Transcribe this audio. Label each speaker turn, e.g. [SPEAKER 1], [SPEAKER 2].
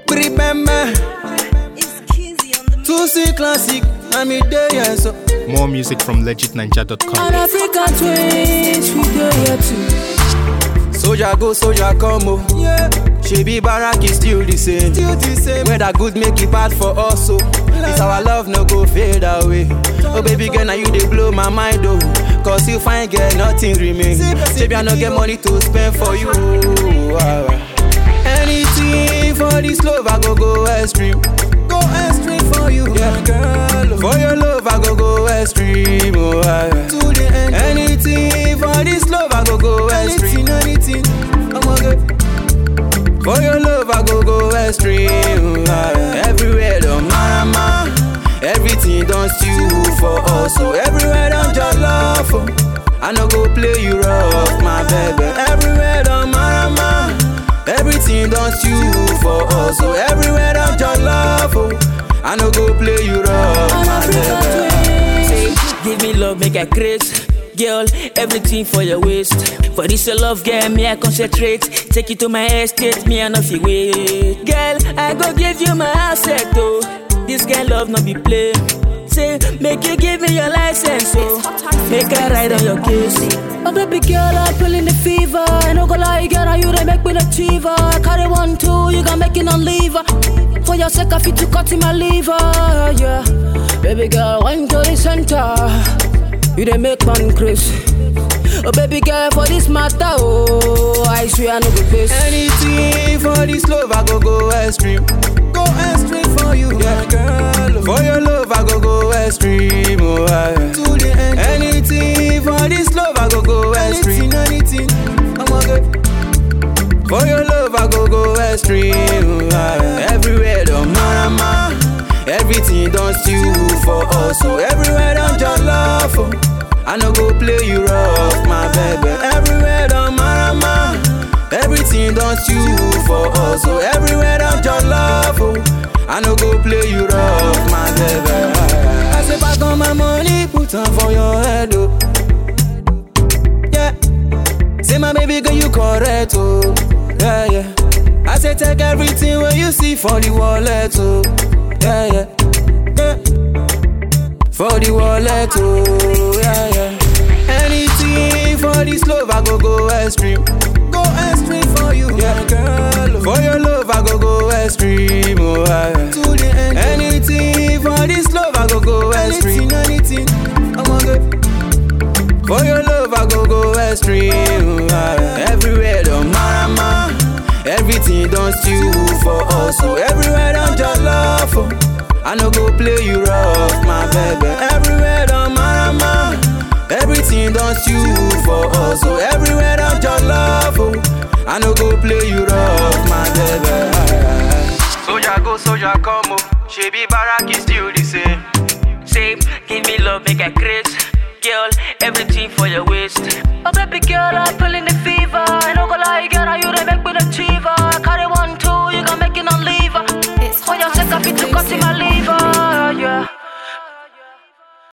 [SPEAKER 1] Remember,
[SPEAKER 2] It's Kizzy on the
[SPEAKER 1] two C classic, I'm there, yeah, so.
[SPEAKER 3] More music from legitninja.com.
[SPEAKER 4] And African twins, we go here too.
[SPEAKER 1] Soldier go, soldier come, oh. Yeah. She be barak is still the same. Still the same. Whether good make it bad for us, so. This our love no go fade away. Oh baby girl, now you they blow my mind, oh. Cause you find girl, nothing remain. Baby, I no get money to spend for you. ah, ah. Anything for this love, I go go extreme. Go extreme for you, yeah, girl. For your love, I go go extreme. Oh, ah, ah. To the end. Anything for this love, I go go extreme. Anything, I'm okay. For your love, I go go extreme. ah, ah. Everywhere, don't marama. Everything done stew for us. So everywhere, don't just love. Oh. I no go play you rough, my baby. Everywhere, don't marama. Everything done stew for us. So everywhere, don't just love. Oh. I no go play you rough,
[SPEAKER 4] And
[SPEAKER 1] my
[SPEAKER 4] African
[SPEAKER 1] baby.
[SPEAKER 4] twins.
[SPEAKER 5] Give me love, make I craze. Girl, everything for your waist. For this your love, girl, me I concentrate. Take you to my estate, me I no fit wait. Girl, I go give you my asset, oh. This girl love no be play. Say, make you give me your license, oh. Make I ride on your case.
[SPEAKER 4] Oh baby girl, I'm feeling the fever. I no go lie, girl, and you they make me the achiever. I carry one, two, you gon' make it on lever. For your sake, I fit to cut in my liver, yeah. Baby girl, wine to the center. You they make man crazy. Oh baby girl, for this matter, oh, I swear I no go face.
[SPEAKER 1] Anything for this love, I go go extreme. Go extreme for you, yeah, girl. For your love, I go go extreme. Oh, ah, yeah. To the end. Anything for this love, I go go extreme. Anything, I'm okay. For your love, I go go extreme. Oh, ah, yeah. Everywhere, don't marama. Everything done stew for us. So everywhere, don't just love. Oh. I no go play you rough, my baby. Everywhere, don't marama. Everything done stew for us. So everywhere, don't just love. Oh. I no go play you rough, my baby. I say back on my money, put on for your head, oh. Yeah. Say my baby girl, you correct, oh. Yeah, yeah. I say take everything when you see for the wallet, oh. Yeah, yeah. Yeah. For the wallet, oh. Yeah, yeah. Anything for this love, I go go extreme. Go extreme for you, yeah, girl. For your love, I go go extreme, oh. Yeah, yeah. To the end. Anything for this love, I go go extreme. Anything, I'm okay. For your love, I go go extreme. ah, Everywhere, don't marama. Everything done stew for us. So everywhere, don't just love. Oh. I no go play you rough, my baby. Everywhere, don't marama. Everything done stew for us. So everywhere, don't just love. Oh. I no go play you rough, my baby. Soldier go, soldier come. Oh. She be barak is still the same.
[SPEAKER 5] Say, give me love, make I craze. Girl, everything for your waist.
[SPEAKER 4] Oh baby girl, I'm feeling the fever. I no go lie, girl, and you they make me the achiever. I carry one, two, you gon' make it on lever.
[SPEAKER 2] It's
[SPEAKER 4] For your sake, I fit to cut in my liver.